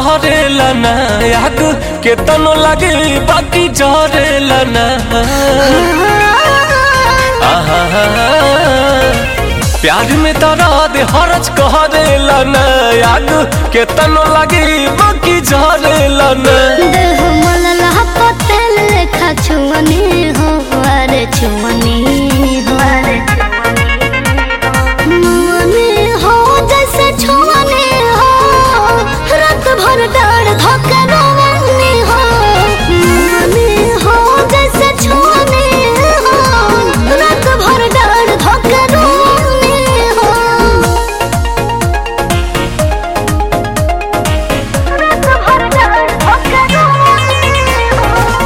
कहरेला ना याद केतनो लगे बाकी जरेला ना आहा प्यार में दर्द हरज कहरेला ना याद केतनो लगे बाकी जरेला ना देह मलला पतेल लेखा छुअनी हो अरे छुअनी हो मुअनी हो जैसे छुअनी हो रात भर डाढ़ धोके रोवनी हो मुअनी हो जैसे छुअनी हो रात भर डाढ़ धोके रोवनी हो रात भर डाढ़ धोके रोवनी हो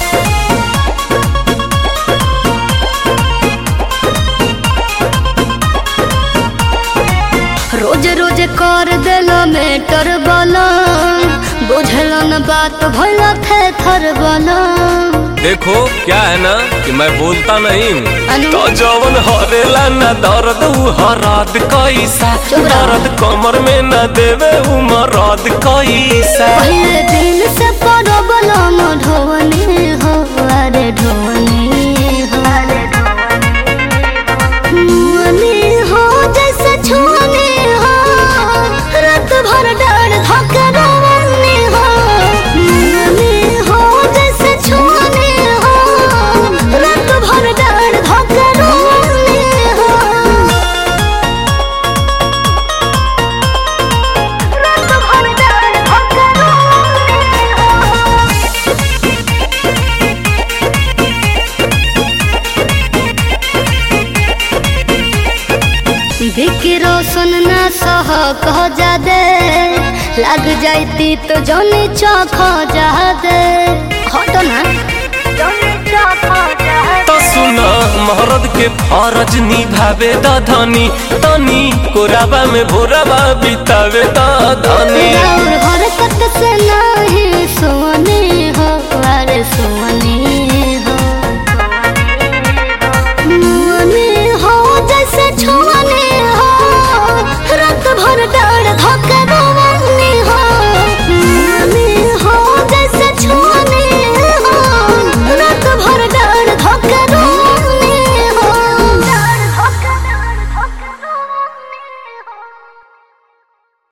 रोज रोज कर देलो मेटर बलम बुझलो न बात भइला थे थर बलम देखो क्या है ना कि मैं बोलता नहीं हूँ अनु? तो जवन हरेला ना दर्द उ हराद कैसा चुप रहो। दर्द कमर में न देवे उ मरद कैसा पहले दिन से पड़ो बलम ढोवनी हो अरे ढोवनी हो मुअनी हो जैसे छुअनी हो रात भर डाढ़ धोके रोवनी हो मुअनी हो जैसे छुअनी हो रात भर डाढ़ धोके रोवनी हो रात भर डाढ़ धोके रोवनी हो विकी रोशन ना सह कह जा दे लग जाती तो जौनी चौख जा दे हटो ना जौनी चौख जा तो सुना महरद के फरज निभावे द धनी तनी कोराबा में भोराबा बितावे द धनी और हरकत से नहीं सोनी हो अरे सोनी